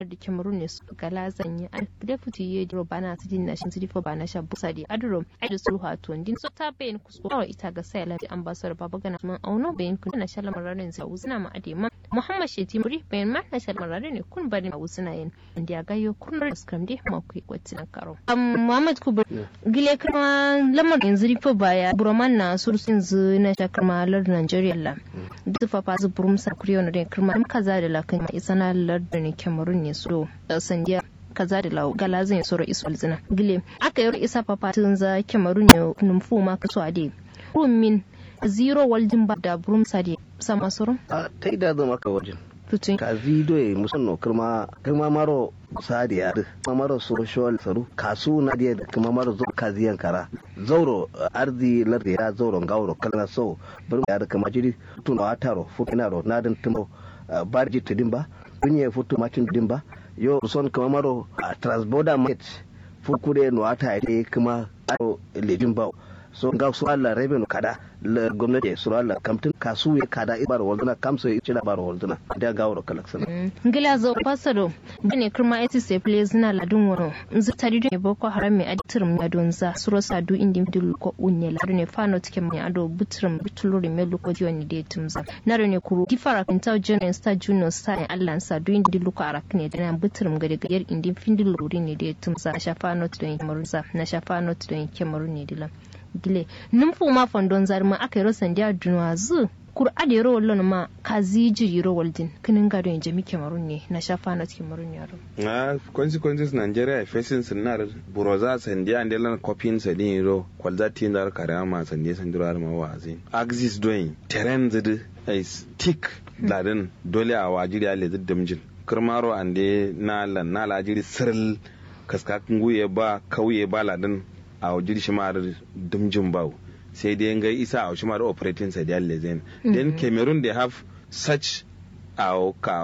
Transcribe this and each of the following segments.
da cameroon ne su gala zanyi a deputy ye dro bana su din nashin su difo bana sha busa di adro ai da sulhu to din so ta bayin kusko kawai ita ga sai lafi ambassador baba gana man auno bayin kun na shala mararin sa uzna ma ade ma muhammad sheti muri bayin ma na shala mararin ne kun bari ma uzna yin inda ga yo kun rar skam di ma ku kwatin karo am muhammad kubur gile kuma lamar yanzu difo baya buroman na sursun zu na shakar malar nigeria la duk fa fa zu burum sa kuriyo na da kirma kaza da lakan ma isana lardin ne cameroon ne so sandiya kaza da lau gala zan soro isu alzina gile aka yi isa papatin za cameroon ne numfu ma kaso ade rumin zero waljin ba da burum sade sama soro a ta ida zama ka wajen tutun ka zido ya musamman kirma kirma maro sadiya kuma maro social saru kasu na dia kuma maro zo kaziyan kara zauro arzi lardi ya zauro gauro kalna so bar ya da kama jiri tun wa taro futina ro nadin tumo barji tudin ba dunye futu matin tudin ba yo son kama maro transborder market fukure no ata ite kuma aro lejin ba so ga su Allah revenue kada la gwamnati su Allah kamtin kasu ya kada ibar walduna kamso ya cira bar walduna da ga wuro kalaksan ngila zo pasado bane kirma eti se place na ladun wono nzu tari do boko haram me aditirum ya don za suro sadu indi dul ko unne la ne fano tike me ado butrum bituluri me luko joni de tumza na ne kuru gifara kinta jonen sta juno sa Allah sadu indi luko arakne da na butrum gade gayar indi findil luri ne de tumza shafa not don kemurza na shafa not don kemuru ne dilam gile numfu ma fondon zarma aka yi rosan dia dunwa zu kur ade ro lon ma kazi jiri ro waldin kinin gado en jami kemarun ne na shafa na kemarun yaro na consequences nigeria facing sinar buroza sandia and lan copying sa din ro kwalza tin dar karama sandia sandirar ma wazi axis doing terrain zid is thick ladan dole a wajiri ale zid damjin kirmaro ande na lan na lajiri sirl kaskakin guye ba kauye ba ladan a wajen shi ma dumjin bawo sai dai ga isa a shi ma operating sa da lezen then cameroon they have such a ka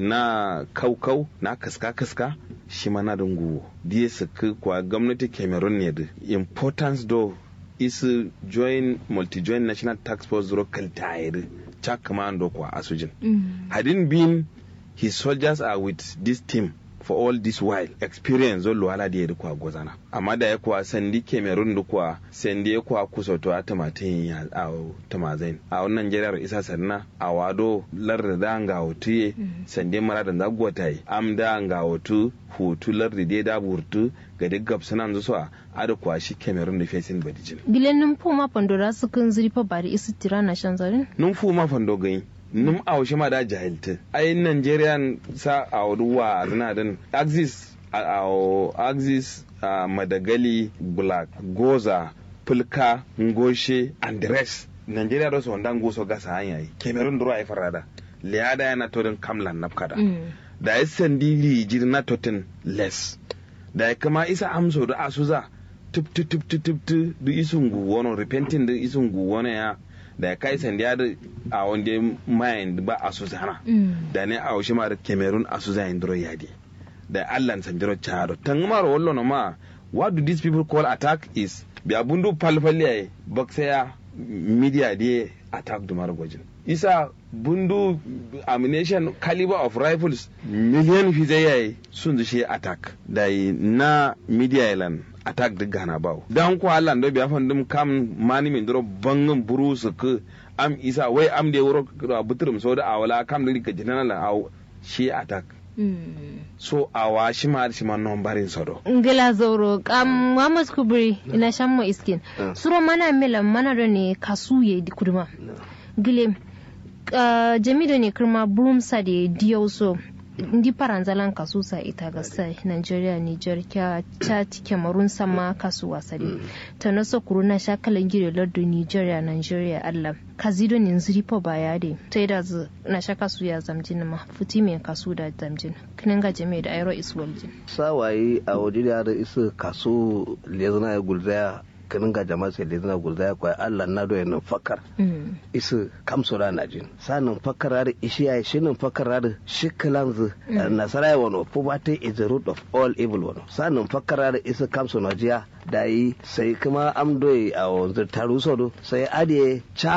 na kaukau na kaska kaska shi ma na dungu diye su kwa gwamnati cameroon ne da importance do is join multi join national tax force zero kaltayir chak commando kwa asujin hadin been his soldiers are with this team for all this while experience zo luwala da ya kwa gozana amma da ya kuwa sandi cameroon da kuwa sandi ya kuwa kusa to a tamatin ya a tamazain a wannan jirar isa sanna a wado larda da ga hotu sandi mara da zagwata yi am da ga hotu hutu larda da da burtu ga duk gabsunan zuwa a ada kuwa shi cameroon da fesin badijin gilen numfu ma pandora su kan zurifa bari isi tira na shan zarin numfu ma fando gani num a ma da jahilta ai nigerian sa a ruwa zina din axis a axis madagali black goza fulka ngoshe and the rest nigeria da su wanda ngoso gasa hanya yi cameroon duro ai farada liada yana torin kamlan nafkada da ya sandi rijir na totin less da ya kama isa amso da asuza tup tup tup tup tup du isun guwono repenting da isun guwono ya da ya kai sandiya da a wanda mayan ba a su zana da ne a wasu ma da cameroon a su zayin duro yadi da allan sanjiro chado tangmar wallo no ma what do these people call attack is bi abundu palpali ay baksaya media de attack dumar gwajin isa bundu ammunition caliber of rifles million fizai sun zushe attack da na media island attack duk gana bawo dan ko Allah ndo biya fandum kam mani min dro bangin buru su ku am isa wai am de wuro buturum so da awala kam da ka jinana la aw shi attack so awa shi ma shi ma non barin sodo ngila zoro kam Muhammad Kubri ina shan mu iskin suro mana mela mana da ne kasuye di kuduma gile jami da ne kirma broomsa da diyo so ndi paranzalan kasu sa ita ga sai Nigeria Niger kya Chad Cameroon sama kasu wasari ta naso kuruna shakalan gire lardo Nigeria Nigeria Allah kazido ne nziri po baya de ta yi da na sha kasu ya zamjin ma futi mai kasu da zamjin kinin ga jami'a da aero iswaljin sawaye a waje da isa kasu lezana ya gulzaya kanin ga jama'a sai da zina gulza ya kwaya Allah na doya nan fakar isu kamso da najin sanin fakar da ishi ya shi nan fakar da shi kalanzu nasara ya wano poverty is the root of all evil wano sanin fakar da isu kamso najiya da yi sai kuma amdoyi a wanzu taru sodo sai adiye